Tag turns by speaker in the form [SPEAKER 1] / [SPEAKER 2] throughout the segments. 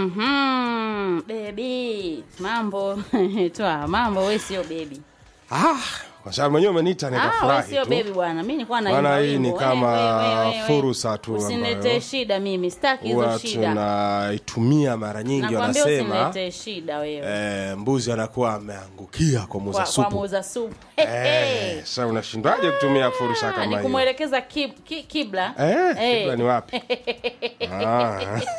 [SPEAKER 1] Mhm. Bebi, mambo twa mambo, we sio bebi.
[SPEAKER 2] Ah, kwa sababu mwenyewe umeniita
[SPEAKER 1] Ah, we
[SPEAKER 2] nikafurahi
[SPEAKER 1] sio
[SPEAKER 2] tu.
[SPEAKER 1] bebi bwana, mi nilikuwa na
[SPEAKER 2] Bwana,
[SPEAKER 1] imba
[SPEAKER 2] hii ni
[SPEAKER 1] wimbo.
[SPEAKER 2] kama
[SPEAKER 1] We, we, we, we, we.
[SPEAKER 2] fursa tu
[SPEAKER 1] Usiniletee
[SPEAKER 2] ambayo
[SPEAKER 1] shida mimi, sitaki hizo
[SPEAKER 2] huwa
[SPEAKER 1] shida.
[SPEAKER 2] tunaitumia mara nyingi,
[SPEAKER 1] Nakwambia
[SPEAKER 2] wanasema
[SPEAKER 1] usiniletee shida wewe.
[SPEAKER 2] eh, mbuzi anakuwa ameangukia kwa muuza
[SPEAKER 1] Kwa, kwa
[SPEAKER 2] supu.
[SPEAKER 1] muuza supu.
[SPEAKER 2] Eh, sasa unashindwaje kutumia fursa
[SPEAKER 1] Ah,
[SPEAKER 2] kama
[SPEAKER 1] ni
[SPEAKER 2] hiyo?
[SPEAKER 1] kumwelekeza kib, ki, kibla.
[SPEAKER 2] Eh,
[SPEAKER 1] Eh.
[SPEAKER 2] kibla ni wapi? Ah.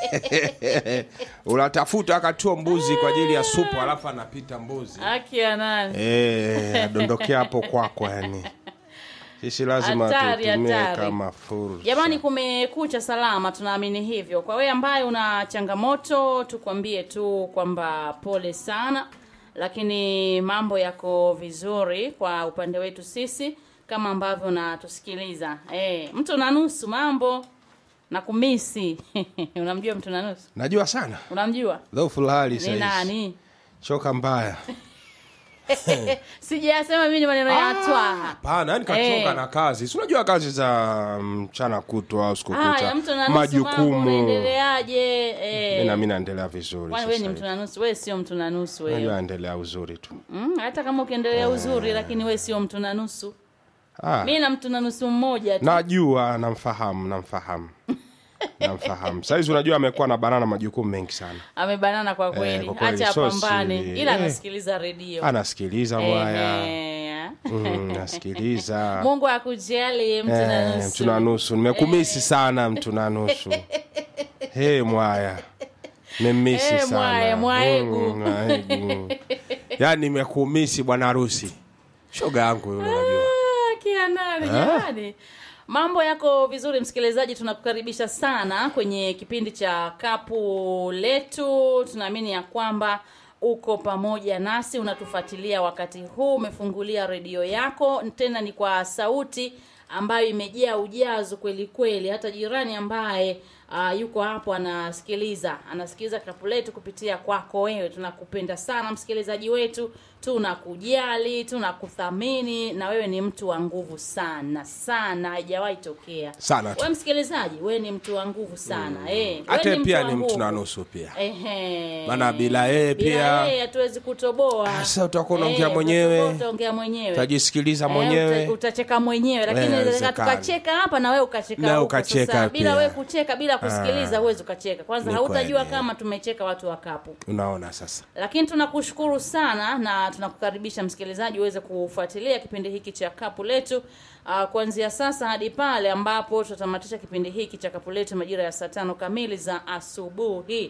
[SPEAKER 2] Unatafuta akatua mbuzi kwa ajili ya supu alafu anapita mbuzi.
[SPEAKER 1] Haki ya nani?
[SPEAKER 2] Eh, adondokea hapo kwako yani. Sisi lazima
[SPEAKER 1] Hatari,
[SPEAKER 2] tutumie
[SPEAKER 1] hatari.
[SPEAKER 2] kama fursa.
[SPEAKER 1] Jamani, kumekucha salama, tunaamini hivyo. Kwa wewe ambaye una changamoto, tukwambie tu kwamba pole sana, lakini mambo yako vizuri kwa upande wetu sisi, kama ambavyo natusikiliza. Eh, mtu na nusu mambo na kumisi unamjua mtu na nusu?
[SPEAKER 2] Najua sana.
[SPEAKER 1] Unamjua
[SPEAKER 2] Dhaifu hali
[SPEAKER 1] ni
[SPEAKER 2] sasa.
[SPEAKER 1] nani?
[SPEAKER 2] Choka mbaya.
[SPEAKER 1] Sijasema mimi ni maneno ya twa.
[SPEAKER 2] Hapana, yani kachoka
[SPEAKER 1] Eh.
[SPEAKER 2] na kazi. Si unajua kazi za mchana kutwa au siku
[SPEAKER 1] Haya,
[SPEAKER 2] kucha.
[SPEAKER 1] mtu na nusu mambo,
[SPEAKER 2] Majukumu.
[SPEAKER 1] unaendeleaje? Eh,
[SPEAKER 2] Mimi na mimi naendelea vizuri
[SPEAKER 1] kwani wewe ni
[SPEAKER 2] sasa.
[SPEAKER 1] mtu
[SPEAKER 2] hivi.
[SPEAKER 1] na nusu? Wewe sio mtu na nusu wewe.
[SPEAKER 2] Najua naendelea uzuri tu.
[SPEAKER 1] Mm, hata kama ukiendelea uzuri lakini we sio mtu na nusu
[SPEAKER 2] Ah.
[SPEAKER 1] mi na mtu na nusu mmoja tu
[SPEAKER 2] Najua, namfahamu, namfahamu. namfahamu. Saizi unajua amekuwa na banana majukumu mengi sana.
[SPEAKER 1] amebanana kwa kweli
[SPEAKER 2] kwa kweli,
[SPEAKER 1] acha
[SPEAKER 2] so
[SPEAKER 1] apambane
[SPEAKER 2] siri.
[SPEAKER 1] ila
[SPEAKER 2] Eh.
[SPEAKER 1] anasikiliza redio
[SPEAKER 2] Anasikiliza mwaya.
[SPEAKER 1] Ehe.
[SPEAKER 2] Mm, nasikiliza.
[SPEAKER 1] mungu akujali mtu na
[SPEAKER 2] Eh,
[SPEAKER 1] nusu
[SPEAKER 2] mtu na nusu nimekumisi sana mtu na nusu he mwaya memisi
[SPEAKER 1] Eh,
[SPEAKER 2] sana
[SPEAKER 1] mwaya, mwaegu.
[SPEAKER 2] Mm, mwaegu. yaani nimekumisi bwana harusi shoga yangu yule unajua
[SPEAKER 1] Ah, kia nani jamani mambo yako vizuri msikilizaji tunakukaribisha sana kwenye kipindi cha kapu letu tunaamini ya kwamba uko pamoja nasi unatufuatilia wakati huu umefungulia redio yako tena ni kwa sauti ambayo imejaa ujazo kweli kweli hata jirani ambaye uh, yuko hapo anasikiliza anasikiliza kapu letu kupitia kwako wewe tunakupenda sana msikilizaji wetu tunakujali tunakuthamini na wewe ni mtu wa nguvu sana sana haijawahi tokea
[SPEAKER 2] Sana tu.
[SPEAKER 1] wewe msikilizaji wewe ni mtu wa nguvu sana eh, wewe
[SPEAKER 2] hata
[SPEAKER 1] ni
[SPEAKER 2] pia
[SPEAKER 1] wa
[SPEAKER 2] ni mtu
[SPEAKER 1] nguvu.
[SPEAKER 2] na nusu pia
[SPEAKER 1] Ehe.
[SPEAKER 2] Maana bila yeye
[SPEAKER 1] Bila
[SPEAKER 2] pia-
[SPEAKER 1] yeye hatuwezi kutoboa.
[SPEAKER 2] Sasa utakuwa unaongea
[SPEAKER 1] Eh,
[SPEAKER 2] mwenyewe.
[SPEAKER 1] utatoboa, utaongea mwenyewe.
[SPEAKER 2] utajisikiliza
[SPEAKER 1] Eh,
[SPEAKER 2] mwenyewe
[SPEAKER 1] uta- utacheka mwenyewe lakini
[SPEAKER 2] Eh,
[SPEAKER 1] inawezekana
[SPEAKER 2] inawezekana.
[SPEAKER 1] tukacheka hapa na wewe ukacheka
[SPEAKER 2] Na
[SPEAKER 1] huko.
[SPEAKER 2] ukacheka
[SPEAKER 1] Sasa, bila
[SPEAKER 2] pia.
[SPEAKER 1] wewe kucheka bila kusikiliza huwezi ukacheka kwanza
[SPEAKER 2] Ni
[SPEAKER 1] hautajua
[SPEAKER 2] kweli.
[SPEAKER 1] kama tumecheka watu wa kapu
[SPEAKER 2] unaona sasa
[SPEAKER 1] lakini tunakushukuru sana na tunakukaribisha msikilizaji uweze kufuatilia kipindi hiki cha kapu letu uh, kuanzia sasa hadi pale ambapo tutatamatisha kipindi hiki cha kapu letu majira ya saa tano kamili za asubuhi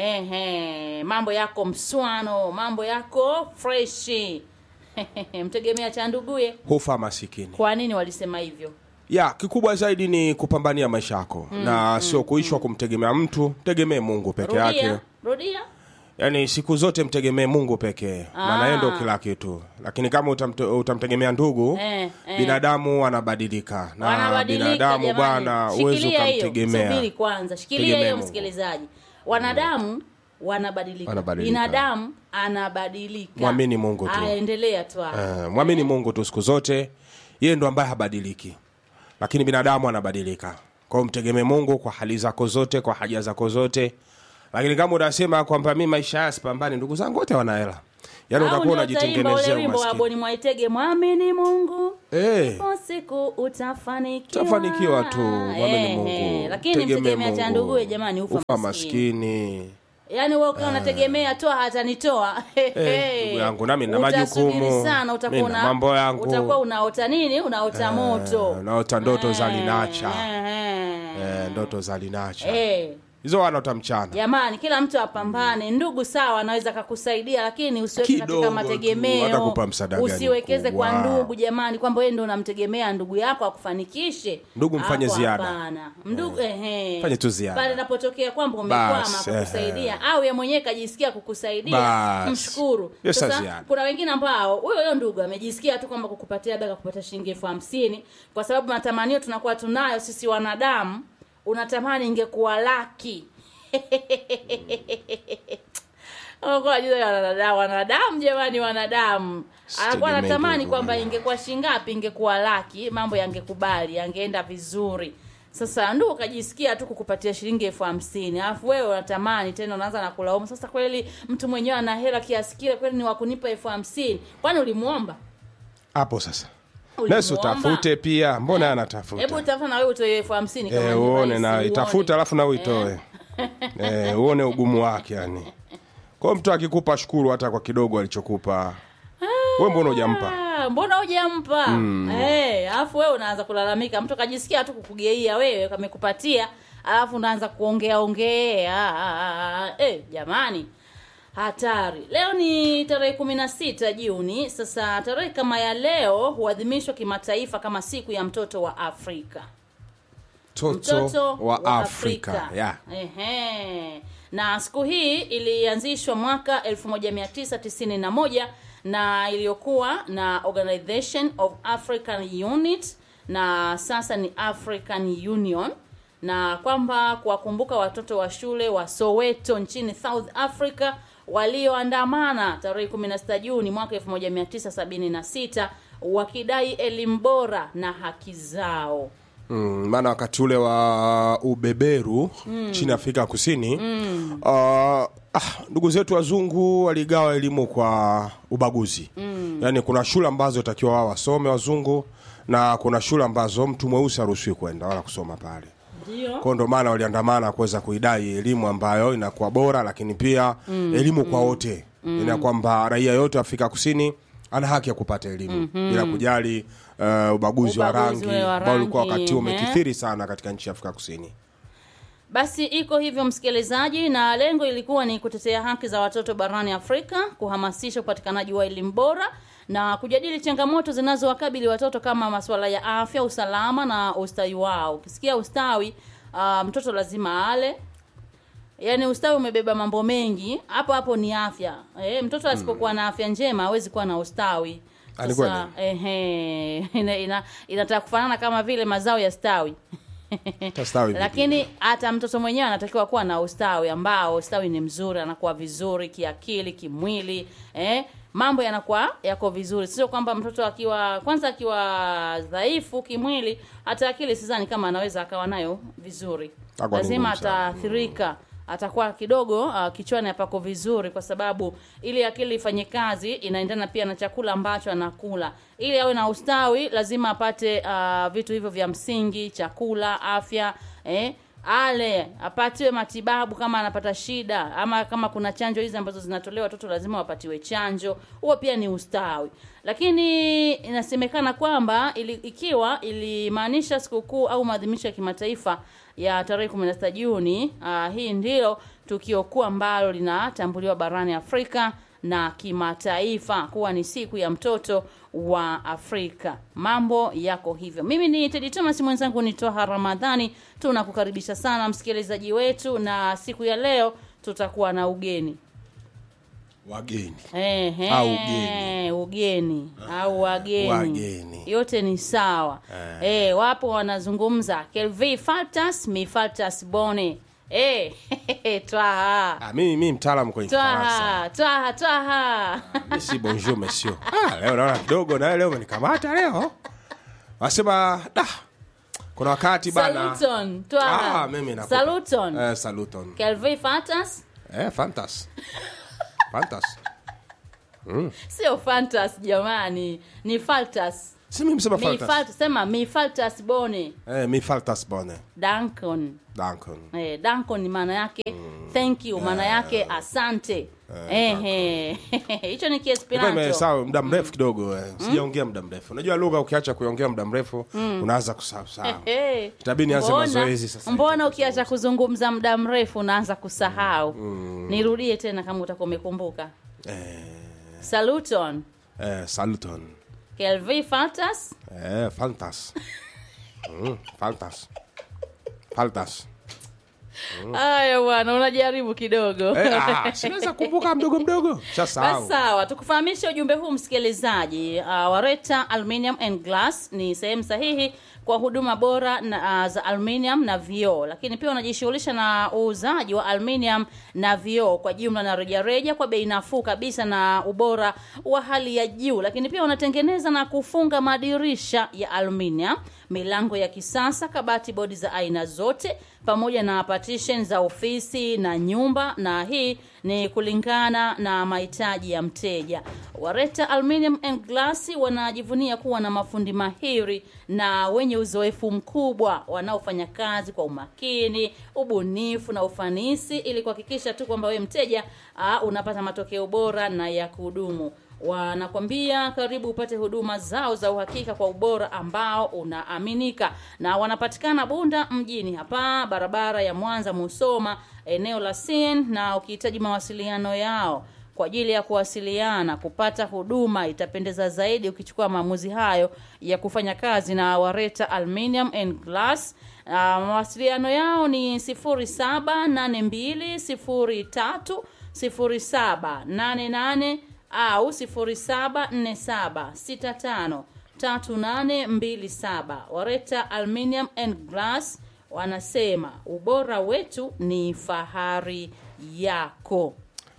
[SPEAKER 1] Ehe, mambo yako mswano mambo yako freshi mtegemea cha nduguye
[SPEAKER 2] hufa masikini
[SPEAKER 1] kwa nini walisema hivyo
[SPEAKER 2] ya kikubwa zaidi ni kupambania maisha yako na sio kuishwa kumtegemea mtu tegemee mungu peke yake
[SPEAKER 1] rudia rudia
[SPEAKER 2] yaani siku zote mtegemee mungu pekee maana yeye ndo kila kitu lakini kama utamte, utamtegemea ndugu
[SPEAKER 1] Eh, eh.
[SPEAKER 2] binadamu wanabadilika na
[SPEAKER 1] wanabadilika
[SPEAKER 2] binadamu
[SPEAKER 1] jamani.
[SPEAKER 2] bwana huwezi
[SPEAKER 1] Shikilia hiyo,
[SPEAKER 2] ukamtegemea
[SPEAKER 1] subiri kwanza shikilia
[SPEAKER 2] Tegemea
[SPEAKER 1] hiyo
[SPEAKER 2] Mungu.
[SPEAKER 1] msikilizaji wanadamu wanabadilika
[SPEAKER 2] Wanabadilika.
[SPEAKER 1] binadamu anabadilika
[SPEAKER 2] Mwamini Mungu tu.
[SPEAKER 1] aendelea tu hapo.
[SPEAKER 2] Eh, mwamini mungu tu siku zote yeye ndo ambaye habadiliki lakini binadamu anabadilika kwao mtegemee mungu kwa hali zako zote kwa haja zako zote lakini kama unasema kwamba mi maisha haya sipambani ndugu zangu wote wanahela yaani
[SPEAKER 1] Au
[SPEAKER 2] utakuwa
[SPEAKER 1] ndio utaimba ule
[SPEAKER 2] unajitengenezea
[SPEAKER 1] wimbo wa
[SPEAKER 2] umaskini
[SPEAKER 1] boni mwaitege mwamini mungu
[SPEAKER 2] Eh.
[SPEAKER 1] ipo siku utafanikiwa
[SPEAKER 2] utafanikiwa tu mwamini
[SPEAKER 1] Eh,
[SPEAKER 2] mungu
[SPEAKER 1] eh, lakini
[SPEAKER 2] Tegemee
[SPEAKER 1] mtegemea cha
[SPEAKER 2] Mungu.
[SPEAKER 1] nduguye jamani ufa,
[SPEAKER 2] ufa
[SPEAKER 1] maskini
[SPEAKER 2] maskini
[SPEAKER 1] yaani wewe ukiwa unategemea toa hatanitoa
[SPEAKER 2] Eh, ndugu yangu, nami nina
[SPEAKER 1] Utasubiri
[SPEAKER 2] majukumu.
[SPEAKER 1] sana utakuwa
[SPEAKER 2] Mimi na
[SPEAKER 1] una-
[SPEAKER 2] mambo yangu.
[SPEAKER 1] utakuwa unaota nini unaota moto
[SPEAKER 2] naota ndoto za linacha
[SPEAKER 1] Eh, eh.
[SPEAKER 2] eh, ndoto za linacha
[SPEAKER 1] Eh,
[SPEAKER 2] hizo wanaota mchana
[SPEAKER 1] jamani kila mtu apambane ndugu sawa anaweza kakusaidia lakini usiweke
[SPEAKER 2] Kidogo
[SPEAKER 1] katika
[SPEAKER 2] tu,
[SPEAKER 1] mategemeo
[SPEAKER 2] atakupa msaada gani
[SPEAKER 1] usiwekeze kwa
[SPEAKER 2] mkubwa?
[SPEAKER 1] ndugu jamani kwamba wewe ndo unamtegemea ndugu yako akufanikishe
[SPEAKER 2] Ndugu mfanye
[SPEAKER 1] Hapo
[SPEAKER 2] ziada.
[SPEAKER 1] hapana ndugu ehe
[SPEAKER 2] Fanye tu ziada.
[SPEAKER 1] pale inapotokea kwamba umekwama
[SPEAKER 2] Bas,
[SPEAKER 1] kukusaidia au ye mwenyewe kajisikia kukusaidia
[SPEAKER 2] Bas.
[SPEAKER 1] mshukuru
[SPEAKER 2] Hiyo sa
[SPEAKER 1] sasa
[SPEAKER 2] ziada.
[SPEAKER 1] kuna wengine ambao huyo huyo ndugu amejisikia tu kwamba kukupatia labda kupata shilingi elfu hamsini kwa sababu matamanio tunakuwa tunayo sisi wanadamu unatamani ingekuwa laki Unakuwa unajua wanadamu wanadamu jamani wanadamu anakuwa
[SPEAKER 2] Sitegemei
[SPEAKER 1] anatamani
[SPEAKER 2] ndugu
[SPEAKER 1] kwamba
[SPEAKER 2] bwana.
[SPEAKER 1] ingekuwa shingapi ingekuwa laki mambo yangekubali yangeenda vizuri sasa ndo ukajisikia tu kukupatia shilingi elfu hamsini alafu wewe unatamani tena unaanza na kulaumu sasa kweli mtu mwenyewe ana hela kiasi kile kweli ni wakunipa elfu hamsini kwani ulimuomba
[SPEAKER 2] hapo sasa
[SPEAKER 1] Ulimuomba?
[SPEAKER 2] nesi utafute pia mbona
[SPEAKER 1] hebu
[SPEAKER 2] anatafuta
[SPEAKER 1] tafuta na wewe utoe elfu hamsini kama
[SPEAKER 2] Eh,
[SPEAKER 1] ni
[SPEAKER 2] uone
[SPEAKER 1] rahisi,
[SPEAKER 2] na
[SPEAKER 1] uone.
[SPEAKER 2] itafuta alafu na uitoe eh, uone ugumu wake yani kwa hiyo mtu akikupa shukuru hata kwa kidogo alichokupa we mbona hujampa
[SPEAKER 1] Ah, mbona hujampa Eh, alafu wewe unaanza kulalamika mtu kajisikia tu kukugeia wewe kamekupatia alafu unaanza kuongea ongea Ah, ah, eh, jamani hatari leo ni tarehe kumi na sita juni sasa tarehe kama ya leo huadhimishwa kimataifa kama siku ya mtoto wa afrika
[SPEAKER 2] mtoto,
[SPEAKER 1] mtoto
[SPEAKER 2] wa, afrika, Yeah.
[SPEAKER 1] Ehe. na siku hii ilianzishwa mwaka 1991 na iliyokuwa na organization of african unit na sasa ni african union na kwamba kuwakumbuka watoto wa shule wa soweto nchini south africa walioandamana tarehe 16 juni mwaka 1976 wakidai elimu bora na haki zao
[SPEAKER 2] Mm, maana wakati ule wa ubeberu chini Afrika Kusini mm. uh, ah, ndugu zetu wazungu waligawa elimu kwa ubaguzi mm. yaani kuna shule ambazo takiwa wao wasome wazungu na kuna shule ambazo mtu mweusi haruhusiwi kwenda wala kusoma pale
[SPEAKER 1] ndio
[SPEAKER 2] kwao ndo maana waliandamana kuweza kuidai elimu ambayo inakuwa bora lakini pia mm, elimu kwa wote mm. ina kwamba raia yote wa Afrika Kusini ana haki ya kupata elimu mm-hmm. bila kujali uh, ubaguzi wa
[SPEAKER 1] Ubaguzi
[SPEAKER 2] rangi
[SPEAKER 1] ule wa
[SPEAKER 2] ambao ulikuwa
[SPEAKER 1] rangi,
[SPEAKER 2] wakati
[SPEAKER 1] eh.
[SPEAKER 2] umekithiri sana katika nchi ya Afrika Kusini
[SPEAKER 1] Basi iko hivyo msikilizaji, na lengo ilikuwa ni kutetea haki za watoto barani Afrika, kuhamasisha upatikanaji wa elimu bora na kujadili changamoto zinazowakabili watoto kama masuala ya afya, usalama na ustawi wao. Ukisikia ustawi, uh, mtoto lazima ale, yaani ustawi umebeba mambo mengi hapo hapo ni afya e, mtoto asipokuwa na afya njema hawezi kuwa na ustawi
[SPEAKER 2] Ah, ni
[SPEAKER 1] sasa ehe ina, ina, inataka kufanana kama vile mazao ya stawi
[SPEAKER 2] Tastawi vipi?
[SPEAKER 1] lakini hata mtoto mwenyewe anatakiwa kuwa na ustawi ambao ustawi ni mzuri anakuwa vizuri kiakili kimwili eh? mambo yanakuwa yako vizuri sio kwamba mtoto akiwa kwanza akiwa dhaifu kimwili hata akili sidhani kama anaweza akawa nayo vizuri
[SPEAKER 2] Itakuwa ni
[SPEAKER 1] lazima
[SPEAKER 2] ngumu sana.
[SPEAKER 1] ataathirika atakuwa kidogo uh, kichwani hapako vizuri kwa sababu ili akili ifanye kazi inaendana pia na chakula ambacho anakula ili awe na ustawi lazima apate uh, vitu hivyo vya msingi chakula afya eh, ale apatiwe matibabu kama anapata shida ama kama kuna chanjo hizi ambazo zinatolewa watoto lazima wapatiwe chanjo huo pia ni ustawi lakini inasemekana kwamba ili, ikiwa ilimaanisha sikukuu au maadhimisho ya kimataifa ya tarehe 16 Juni. Uh, hii ndilo tukio kuu ambalo linatambuliwa barani Afrika na kimataifa kuwa ni siku ya mtoto wa Afrika. Mambo yako hivyo. Mimi ni Teddy Thomas, mwenzangu ni Toha Ramadhani. Tunakukaribisha sana msikilizaji wetu, na siku ya leo tutakuwa na ugeni
[SPEAKER 2] wageni
[SPEAKER 1] Ehe,
[SPEAKER 2] Au ugeni.
[SPEAKER 1] ugeni au wageni,
[SPEAKER 2] Wageni.
[SPEAKER 1] yote ni sawa eh. wapo wanazungumza Kelvi Faltas mi Faltas Bone eh, twaha
[SPEAKER 2] ah, mimi mimi mtaalamu kwenye Kifaransa
[SPEAKER 1] twaha twaha twaha
[SPEAKER 2] Mimi si bonjour monsieur ah, leo naona kidogo na leo umenikamata leo wasema da kuna wakati bana
[SPEAKER 1] Saluton
[SPEAKER 2] ah,
[SPEAKER 1] twaha
[SPEAKER 2] mimi nakupa.
[SPEAKER 1] Saluton
[SPEAKER 2] eh, saluton
[SPEAKER 1] Kelvi Faltas
[SPEAKER 2] eh, fantas fantas
[SPEAKER 1] sio Fantas jamani ni Faltas
[SPEAKER 2] si mimi msema
[SPEAKER 1] mi
[SPEAKER 2] fantas
[SPEAKER 1] Faltas sema mi Faltas Bone
[SPEAKER 2] eh, mi faltas bone
[SPEAKER 1] Dankon
[SPEAKER 2] dankon
[SPEAKER 1] eh, danko ni maana yake thank you maana yake asante Ehe. hicho ni
[SPEAKER 2] Nilikuwa
[SPEAKER 1] kiesperanto
[SPEAKER 2] nimesahau muda mrefu kidogo eh. sijaongea muda mrefu unajua lugha ukiacha kuiongea muda mrefu unaanza kusahau sahau
[SPEAKER 1] Ehe.
[SPEAKER 2] Itabidi nianze
[SPEAKER 1] Mbona-
[SPEAKER 2] mazoezi sasa.
[SPEAKER 1] mbona ukiacha kuzungumza muda mrefu unaanza kusahau nirudie tena kama utakuwa umekumbuka saluton
[SPEAKER 2] eh, saluton
[SPEAKER 1] kelvi fatas
[SPEAKER 2] eh, fantas mm, fantas faltas
[SPEAKER 1] haya bwana unajaribu kidogo
[SPEAKER 2] eh, ah, sinaweza kumbuka mdogo mdogo
[SPEAKER 1] Basi
[SPEAKER 2] shasahau
[SPEAKER 1] sawa, tukufahamishe ujumbe huu msikilizaji. Uh, Wareta Aluminium and Glass ni sehemu sahihi kwa huduma bora na, uh, za aluminium na vioo, lakini pia wanajishughulisha na uuzaji wa aluminium na vioo kwa jumla na rejareja kwa bei nafuu kabisa na ubora wa hali ya juu, lakini pia wanatengeneza na kufunga madirisha ya aluminium milango ya kisasa kabati bodi za aina zote pamoja na partition za ofisi na nyumba na hii ni kulingana na mahitaji ya mteja wareta aluminium and glass wanajivunia kuwa na mafundi mahiri na wenye uzoefu mkubwa wanaofanya kazi kwa umakini ubunifu na ufanisi ili kuhakikisha tu kwamba wewe mteja uh, unapata matokeo bora na ya kudumu wanakwambia karibu upate huduma zao za uhakika kwa ubora ambao unaaminika na wanapatikana bunda mjini hapa barabara ya mwanza musoma eneo la sin na ukihitaji mawasiliano yao kwa ajili ya kuwasiliana kupata huduma itapendeza zaidi ukichukua maamuzi hayo ya kufanya kazi na wareta aluminium and glass uh, mawasiliano yao ni 078203 0788 au 0747653827 wareta aluminium and glass wanasema ubora wetu ni fahari yako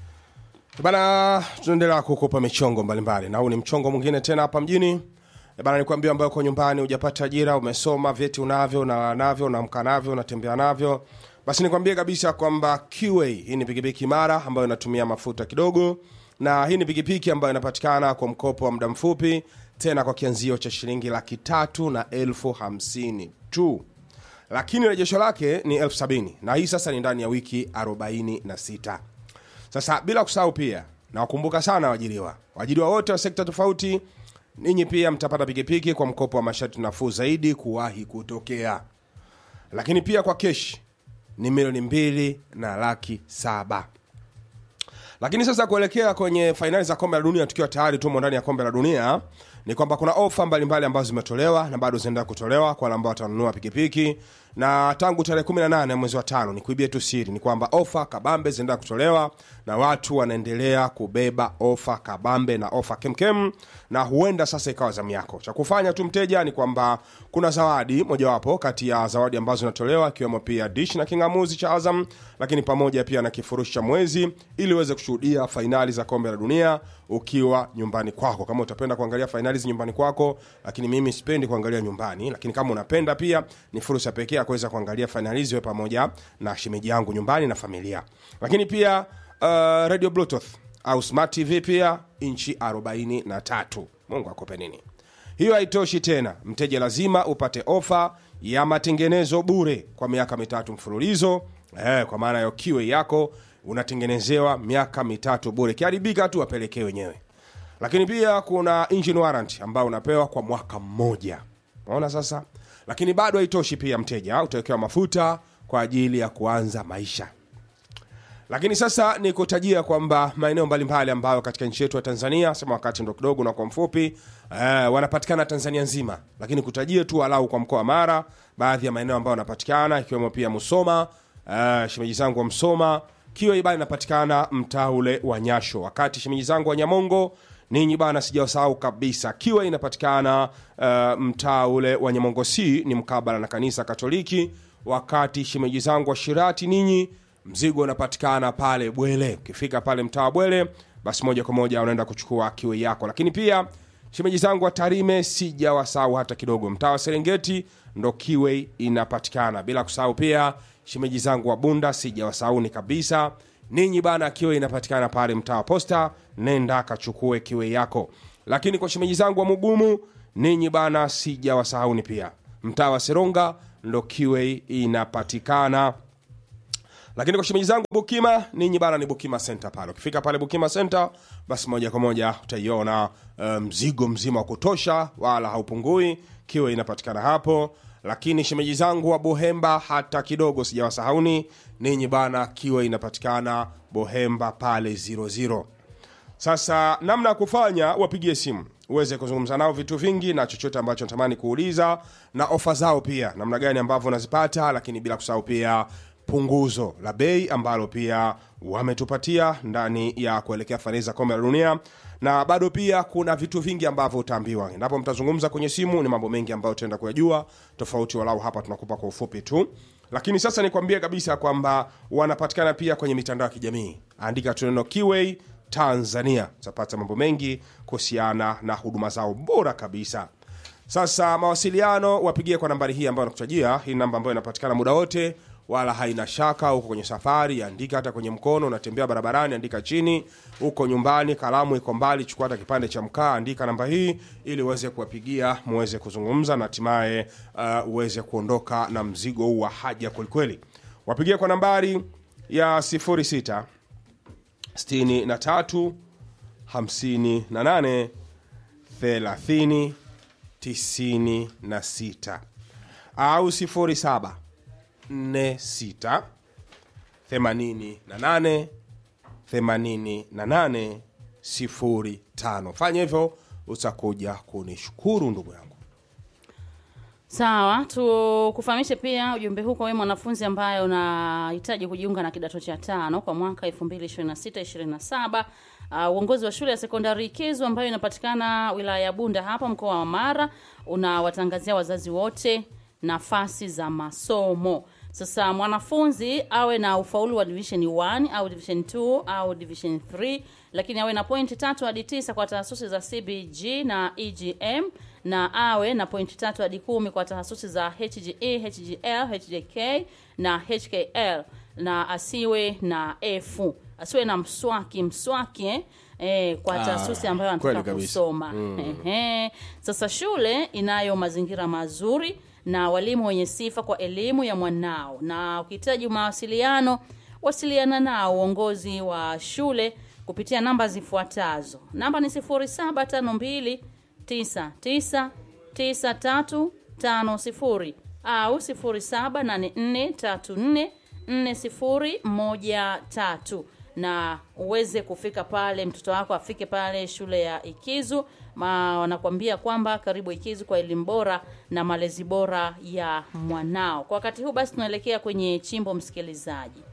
[SPEAKER 2] bana tunaendelea kukupa michongo mbalimbali na huu ni mchongo mwingine tena hapa mjini E bana nikwambia ambayo uko nyumbani hujapata ajira umesoma vyeti unavyo na navyo unaamka navyo unatembea navyo basi nikwambie kabisa kwamba qa hii ni pikipiki imara ambayo inatumia mafuta kidogo na hii ni pikipiki ambayo inapatikana kwa mkopo wa muda mfupi tena kwa kianzio cha shilingi laki tatu na elfu hamsini tu lakini rejesho lake ni elfu sabini na hii sasa ni ndani ya wiki 46 sasa bila kusahau pia nawakumbuka sana waajiriwa waajiriwa wote wa sekta tofauti ninyi pia mtapata pikipiki kwa mkopo wa masharti nafuu zaidi kuwahi kutokea lakini pia kwa keshi ni milioni mbili na laki saba lakini sasa kuelekea kwenye fainali za kombe la dunia tukiwa tayari tumo ndani ya kombe la dunia ni kwamba kuna ofa mbalimbali ambazo zimetolewa na bado zinaendelea kutolewa kwa wale ambao watanunua pikipiki na tangu tarehe 18 mwezi wa tano ni kuibia tu siri ni kwamba ofa kabambe zinaendelea kutolewa na watu wanaendelea kubeba ofa kabambe na ofa kemkem na huenda sasa ikawa zamu yako cha kufanya tu mteja ni kwamba kuna zawadi mojawapo kati ya zawadi ambazo zinatolewa ikiwemo pia dish na kingamuzi cha azam lakini pamoja pia na kifurushi cha mwezi ili uweze kushuhudia fainali za kombe la dunia ukiwa nyumbani kwako kama utapenda kuangalia fainali zi nyumbani kwako lakini mimi sipendi kuangalia nyumbani lakini kama unapenda pia ni fursa pekee ya kuweza kuangalia fainali hizi wewe pamoja na shemeji yangu nyumbani na familia lakini pia uh, radio bluetooth au smart tv pia inchi 43 mungu akupe nini hiyo haitoshi tena mteja lazima upate ofa ya matengenezo bure kwa miaka mitatu mfululizo eh, kwa maana ya kiwe yako unatengenezewa miaka mitatu bure kiharibika tu wapelekee wenyewe lakini pia kuna engine warrant ambao unapewa kwa mwaka mmoja unaona sasa lakini bado haitoshi pia mteja utawekewa mafuta kwa ajili ya kuanza maisha lakini sasa ni kutajia kwamba maeneo mbalimbali ambayo katika nchi yetu ya tanzania sema wakati ndo kidogo na kwa mfupi eh, wanapatikana tanzania nzima lakini kutajia tu walau kwa mkoa wa mara baadhi ya maeneo ambayo wanapatikana ikiwemo pia musoma eh, shemeji zangu wa msoma kiwa ibana inapatikana mtaa ule wa nyasho wakati shemeji zangu wa nyamongo ninyi bana sijawasahau kabisa kiwa inapatikana uh, mtaa ule wa nyamongo c ni mkabala na kanisa katoliki wakati shemeji zangu wa shirati ninyi mzigo unapatikana pale bwele ukifika pale mtaa wa bwele basi moja kwa moja unaenda kuchukua kiwe yako lakini pia shemeji zangu wa tarime sijawasahau hata kidogo mtaa wa serengeti ndo kiwe inapatikana bila kusahau pia shemeji zangu wa bunda sijawasauni kabisa ninyi bana kiwe inapatikana pale mtaa wa posta nenda kachukue kiwe yako lakini kwa shemeji zangu wa mugumu ninyi bana sijawasahauni pia mtaa wa seronga ndo kiwe inapatikana lakini kwa shemeji zangu bukima ninyi bana ni bukima center pale ukifika pale bukima center basi moja kwa moja utaiona mzigo um, mzima wa kutosha wala haupungui kiwe inapatikana hapo lakini shemeji zangu wa bohemba hata kidogo sijawasahauni ninyi bana kiwe inapatikana bohemba pale 00 sasa namna ya kufanya wapigie simu uweze kuzungumza nao vitu vingi na chochote ambacho natamani kuuliza na ofa zao pia namna gani ambavyo unazipata lakini bila kusahau pia punguzo la bei ambalo pia wametupatia ndani ya kuelekea fainali za kombe la dunia na bado pia kuna vitu vingi ambavyo utaambiwa endapo mtazungumza kwenye simu ni mambo mengi ambayo utaenda kuyajua tofauti walau hapa tunakupa kwa ufupi tu lakini sasa nikwambie kabisa kwamba wanapatikana pia kwenye mitandao ya kijamii andika tu neno kiway tanzania utapata mambo mengi kuhusiana na huduma zao bora kabisa Sasa mawasiliano wapigie kwa nambari hii ambayo nakutajia. Hii namba ambayo inapatikana muda wote, wala haina shaka. Uko kwenye safari, andika hata kwenye mkono, unatembea barabarani, andika chini. Uko nyumbani, kalamu iko mbali, chukua hata kipande cha mkaa, andika namba hii ili uweze kuwapigia, muweze kuzungumza na hatimaye uh, uweze kuondoka na mzigo huu wa haja kwelikweli. Wapigie kwa nambari ya 06 63 58 30 96 au 07 46 88 88 05. Fanya hivyo utakuja kunishukuru ndugu yangu.
[SPEAKER 1] Sawa, tukufahamishe pia ujumbe huu kwa wewe mwanafunzi ambaye unahitaji kujiunga na kidato cha tano kwa mwaka 2026-27. Uh, uongozi wa shule ya sekondari Ikizu ambayo inapatikana wilaya ya Bunda hapa mkoa wa Mara unawatangazia wazazi wote nafasi za masomo. Sasa mwanafunzi awe na ufaulu wa division 1 au division 2 au division 3, lakini awe na pointi tatu hadi tisa kwa tahasusi za CBG na EGM na awe na pointi tatu hadi kumi kwa tahasusi za HGE, HGL, HJK na HKL na asiwe na F, asiwe na mswaki mswaki eh? Eh, kwa
[SPEAKER 2] Ah,
[SPEAKER 1] taasisi ambayo
[SPEAKER 2] kweli
[SPEAKER 1] anataka
[SPEAKER 2] kabisa.
[SPEAKER 1] kusoma Ehe. Sasa shule inayo mazingira mazuri na walimu wenye sifa kwa elimu ya mwanao, na ukihitaji mawasiliano, wasiliana nao uongozi wa shule kupitia namba zifuatazo. Namba ni 0752 99 9350 au 0784344013 na uweze kufika pale, mtoto wako afike pale shule ya Ikizu. Ma wanakuambia kwamba karibu Ikizu kwa elimu bora na malezi bora ya mwanao. Kwa wakati huu basi, tunaelekea kwenye chimbo, msikilizaji.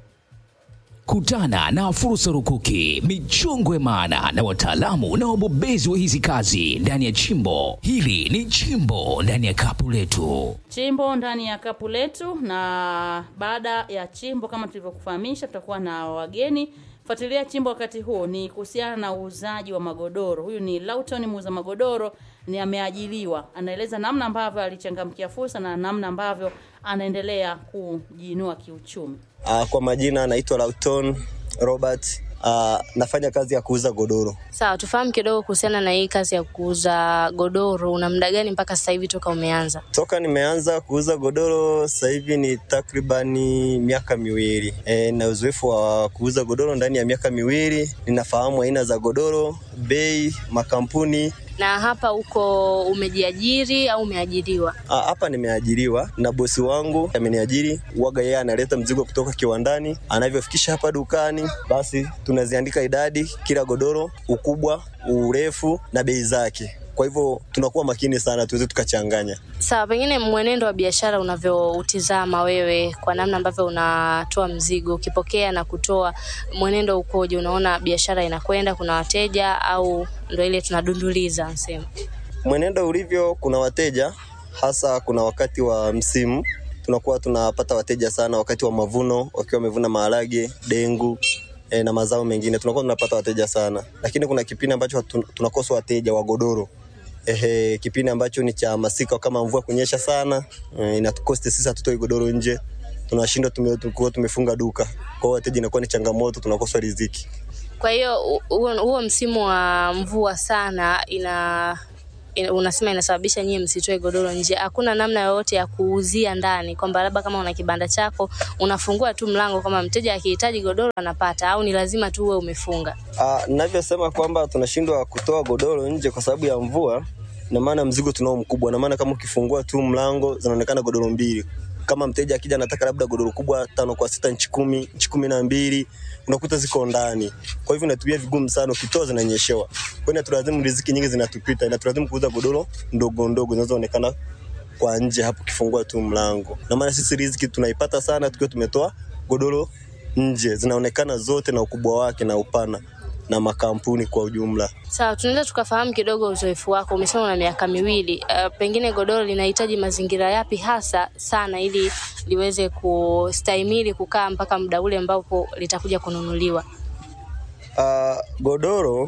[SPEAKER 3] Kutana na fursa rukuki, michongwe maana na wataalamu na wabobezi wa hizi kazi ndani ya chimbo hili. Ni chimbo ndani ya kapu letu.
[SPEAKER 1] chimbo ndani ya kapu letu, na baada ya chimbo, kama tulivyokufahamisha, tutakuwa na wageni. Fuatilia chimbo wakati huu ni kuhusiana na uuzaji wa magodoro. Huyu ni Lauton, muuza magodoro, ni ameajiriwa, anaeleza namna ambavyo alichangamkia fursa na namna ambavyo anaendelea kujiinua kiuchumi.
[SPEAKER 4] Uh, kwa majina naitwa Lauton Robert. Uh, nafanya kazi ya kuuza godoro.
[SPEAKER 5] Sawa, tufahamu kidogo kuhusiana na hii kazi ya kuuza godoro. Una muda gani mpaka sasa hivi toka umeanza?
[SPEAKER 4] Toka nimeanza kuuza godoro sasa hivi ni takribani miaka miwili. E, na uzoefu wa kuuza godoro ndani ya miaka miwili. Ninafahamu aina za godoro, bei, makampuni.
[SPEAKER 5] Na hapa uko umejiajiri au umeajiriwa?
[SPEAKER 4] Ah, Hapa nimeajiriwa na bosi wangu ameniajiri. Waga yeye analeta mzigo kutoka kiwandani, anavyofikisha hapa dukani, basi tunaziandika idadi, kila godoro, ukubwa, urefu na bei zake. Kwa hivyo tunakuwa makini sana tuweze tukachanganya.
[SPEAKER 5] Sawa, pengine mwenendo wa biashara unavyoutizama wewe, kwa namna ambavyo unatoa mzigo, ukipokea na kutoa, mwenendo ukoje? Unaona biashara inakwenda, kuna wateja au ndo ile tunadunduliza nsema?
[SPEAKER 4] Mwenendo ulivyo, kuna wateja hasa, kuna wakati wa msimu tunakuwa tunapata wateja sana, wakati wa mavuno, wakiwa wamevuna maharage, dengu e, na mazao mengine, tunakuwa tunapata wateja sana, lakini kuna kipindi ambacho hatu- tunakosa wateja wa godoro. Ehe, kipindi ambacho ni cha masika, kama mvua kunyesha sana e, inatukosti sisi, hatutoi godoro nje, tunashindwa tume, tukuwa tumefunga duka, kwa hiyo wateja inakuwa ni changamoto, tunakosa riziki.
[SPEAKER 5] Kwa hiyo hu- huo huo msimu wa mvua sana ina, ina unasema inasababisha nyie msitoe godoro nje. Hakuna namna yoyote ya kuuzia ndani, kwamba labda kama una kibanda chako unafungua tu mlango, kama mteja akihitaji godoro anapata, au ni lazima tu uwe umefunga?
[SPEAKER 4] Ah, navyosema kwamba tunashindwa kutoa godoro nje kwa sababu ya mvua, na maana mzigo tunao mkubwa, na maana kama ukifungua tu mlango zinaonekana godoro mbili. Kama mteja akija anataka labda godoro kubwa tano kwa sita nchi kumi nchi kumi na mbili unakuta ziko ndani, kwa hivyo inatumia vigumu sana, ukitoa zinanyeshewa. Kwa hiyo inatulazimu riziki nyingi zinatupita, inatulazimu kuuza godoro ndogo ndogo zinazoonekana kwa nje hapo ukifungua tu mlango, na maana sisi riziki tunaipata sana tukiwa tumetoa godoro nje, zinaonekana zote na ukubwa wake na upana na makampuni kwa ujumla.
[SPEAKER 5] Sawa, tunaweza tukafahamu kidogo uzoefu wako. Umesema una miaka miwili. Uh, pengine godoro linahitaji mazingira yapi hasa sana ili liweze kustahimili kukaa mpaka muda ule ambapo litakuja kununuliwa?
[SPEAKER 4] Uh, godoro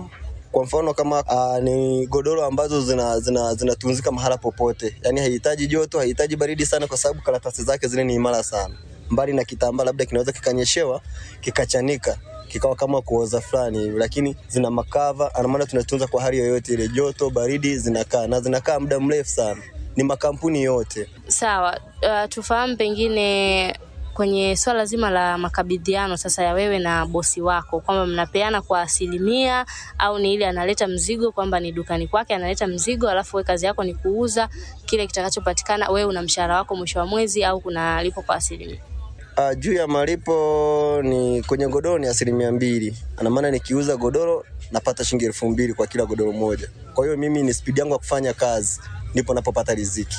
[SPEAKER 4] Kwa mfano kama uh, ni godoro ambazo zina zina zinatunzika mahala popote, yani haihitaji joto, haihitaji baridi sana, kwa sababu karatasi zake zile ni imara sana. Mbali na kitambaa, labda kinaweza kikanyeshewa kikachanika kikawa kama kuoza fulani hivi, lakini zina makava, ana maana tunatunza kwa hali yoyote ile, joto, baridi, zinakaa na zinakaa muda mrefu sana. Ni makampuni yote.
[SPEAKER 5] Sawa, uh, tufahamu pengine kwenye swala zima la makabidhiano sasa ya wewe na bosi wako kwamba mnapeana kwa asilimia au ni ile analeta mzigo kwamba ni dukani kwake analeta mzigo alafu wewe kazi yako ni kuuza kile kitakachopatikana wewe una mshahara wako mwisho wa mwezi au kuna lipo kwa asilimia
[SPEAKER 4] Uh, juu ya malipo ni kwenye godoro ni asilimia mbili. Ana maana nikiuza godoro napata shilingi elfu mbili kwa kila godoro moja. Kwa hiyo mimi ni spidi yangu ya kufanya kazi, ndipo napopata riziki.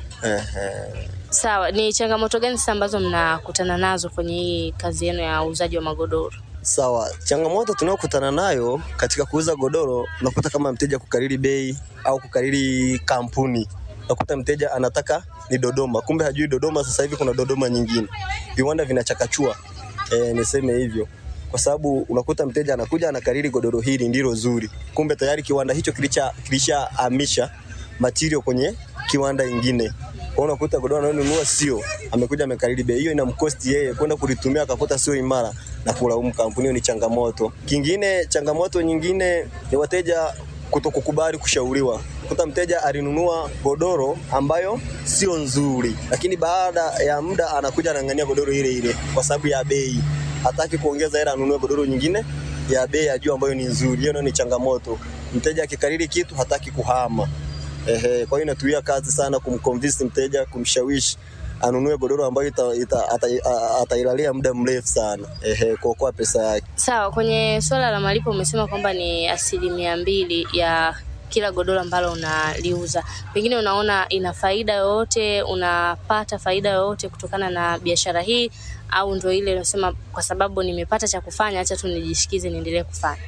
[SPEAKER 4] Ehe.
[SPEAKER 5] sawa ni changamoto gani sasa ambazo mnakutana nazo kwenye hii kazi yenu ya uuzaji wa magodoro
[SPEAKER 4] Sawa, changamoto tunayokutana nayo katika kuuza godoro, unakuta kama mteja kukariri bei au kukariri kampuni. Unakuta mteja anataka ni Dodoma, kumbe hajui Dodoma sasa hivi kuna Dodoma nyingine. Viwanda vinachakachua, e, niseme hivyo kwa sababu unakuta mteja anakuja anakariri godoro hili ndilo zuri, kumbe tayari kiwanda hicho kilisha kilishahamisha material kwenye kiwanda ingine. Kwa hiyo unakuta godoro anayonunua sio, amekuja amekariri bei hiyo, inamkosti yeye kwenda kulitumia akakuta sio imara na kulaumu kampuni. Hiyo ni changamoto. Kingine, changamoto nyingine ni wateja kutokukubali kushauriwa. Kuta mteja alinunua godoro ambayo sio nzuri, lakini baada ya muda anakuja anang'ania godoro ile ile kwa sababu ya bei, hataki kuongeza hela, anunue godoro nyingine ya bei ya juu ambayo ni nzuri. Hiyo nayo ni changamoto. Mteja akikariri kitu hataki kuhama. Ehe, kwa hiyo inatuia kazi sana kumconvince mteja, kumshawishi anunue godoro ambayo ita, ita, ata, a- atailalia muda mrefu sana. Ehe, kuokoa pesa yake.
[SPEAKER 5] Sawa, kwenye swala la malipo umesema kwamba ni asilimia mbili ya kila godoro ambalo unaliuza. Pengine unaona ina faida yoyote, unapata faida yoyote kutokana na biashara hii, au ndio ile unasema kwa sababu nimepata cha kufanya, acha tu nijishikize niendelee kufanya?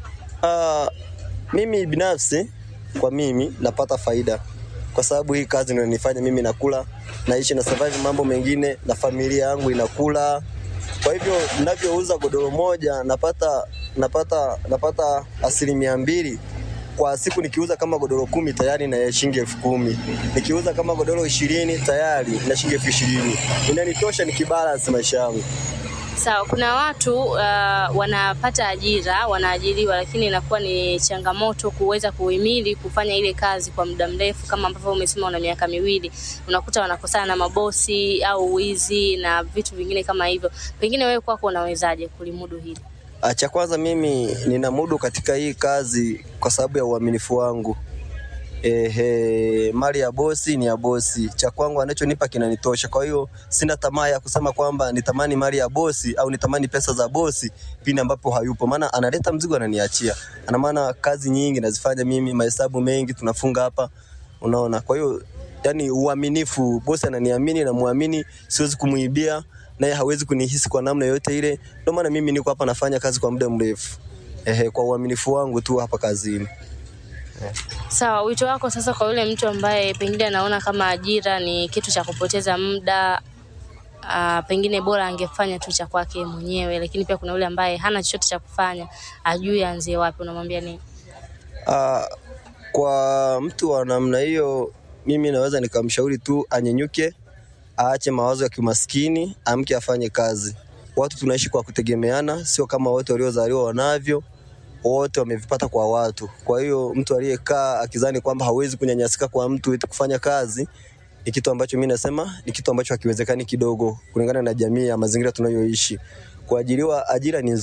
[SPEAKER 4] Ah, mimi binafsi kwa mimi napata faida kwa sababu hii kazi ndio inanifanya mimi nakula, naishi na survive mambo mengine na familia yangu inakula. Kwa hivyo ninavyouza godoro moja napata napata napata asilimia mbili kwa siku. Nikiuza kama godoro kumi tayari na shilingi elfu kumi nikiuza kama godoro ishirini tayari na shilingi elfu ishirini inanitosha nikibalance maisha yangu.
[SPEAKER 5] Sawa, kuna watu uh, wanapata ajira, wanaajiriwa, lakini inakuwa ni changamoto kuweza kuhimili kufanya ile kazi kwa muda mrefu, kama ambavyo umesema una miaka miwili. Unakuta wanakosana na mabosi au wizi na vitu vingine kama hivyo. Pengine wewe kwako unawezaje kulimudu hili?
[SPEAKER 4] Ah, Cha kwanza mimi nina mudu katika hii kazi kwa sababu ya uaminifu wangu. Ehe, mali ya bosi ni ya bosi, cha kwangu anachonipa kinanitosha. Kwa hiyo sina tamaa ya kusema kwamba nitamani mali ya bosi au nitamani pesa za bosi pindi ambapo hayupo, maana analeta mzigo ananiachia. Ana maana kazi nyingi nazifanya mimi, mahesabu mengi tunafunga hapa, unaona. Kwa hiyo yani uaminifu, bosi ananiamini na muamini, siwezi kumuibia naye hawezi kunihisi kwa namna yoyote ile. Ndio maana mimi niko hapa nafanya kazi kwa muda mrefu, ehe, kwa uaminifu wangu tu hapa kazini.
[SPEAKER 5] Sawa, wito wako sasa kwa yule mtu ambaye pengine anaona kama ajira ni kitu cha kupoteza muda Uh, pengine bora angefanya tu cha kwake mwenyewe, lakini pia kuna yule ambaye hana chochote cha kufanya, ajui aanzie wapi, unamwambia nini?
[SPEAKER 4] Ah, kwa mtu wa namna hiyo, mimi naweza nikamshauri tu anyenyuke, aache mawazo ya kimaskini, amke afanye kazi. Watu tunaishi kwa kutegemeana, sio kama wote waliozaliwa wanavyo, wote wamevipata kwa watu. Kwa hiyo mtu aliyekaa akizani kwamba hawezi kunyanyasika kwa mtu eti kufanya kazi ni kitu ambacho mimi nasema ni kitu ambacho hakiwezekani kidogo, kulingana na jamii ya mazingira tunayoishi. Kuajiriwa, ajira ni nzuri.